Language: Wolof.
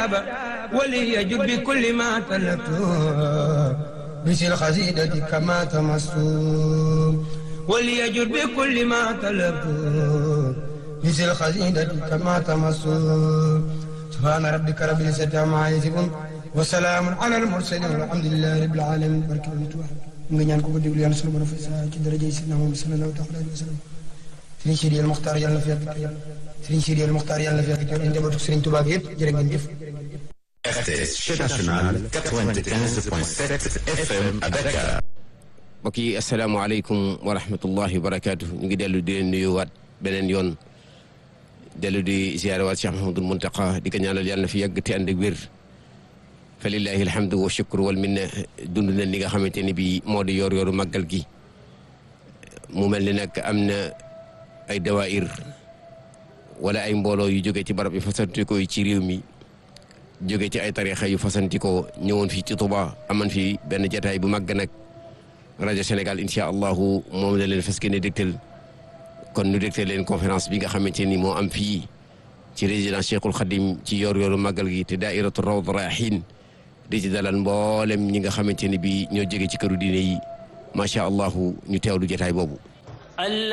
جاب وليجد بكل ما طلبت بس الخزيدة كما تمست وليجد بكل ما طلبت بس الخزيدة كما تمست سبحان ربك رب العزة عما يصفون وسلام على المرسلين والحمد لله رب العالمين barke nga ñaan ko ko déglu yàlla sunu borom fa sa ci daraja sidna Muhammad sallallahu alayhi wa sallam Serigne Sidi El Mokhtar yàlla na fi yàgg tey Serigne Sidi El Mokhtar yàlla na fi yàgg tey njabootu Serigne Touba gi yëpp jërë ngeen jëf RTS chaîne nationale 95.7 FM à Dakar. mbokk yi asalaamaaleykum wa rahmatullahi wa barakaatu ñu ngi dellu di leen nuyuwaat beneen yoon dellu di ziyaare waat Cheikh Mahamadul Muntaqa di ko ñaanal yàlla na fi yàgg te ànd ak wér fa lillahi alhamdu wa shukru wal minna dund na li nga xamante ni bii moo di yor yoru màggal gi mu mel ni nag am na ay dawaayir wala ay mbooloo yu jóge ci barab yu fasantikoo yi ci réew mi jóge ci ay tarixa yu fasantikoo ñëwoon fii ci Tuba aman fii benn jataay bu màgg nag rajo Sénégal incha allahu moom la leen fas yéene dégtal kon nu dégtal leen conférence bi nga xamante ni moo am fii ci résidence Cheikhul Khadim ci yor yoru màggal gi te daairatu rawd rahin di ci dalal mboolem ñi nga xamante ni bi ñoo jóge ci këru diine yi macha allahu ñu teewlu jataay boobu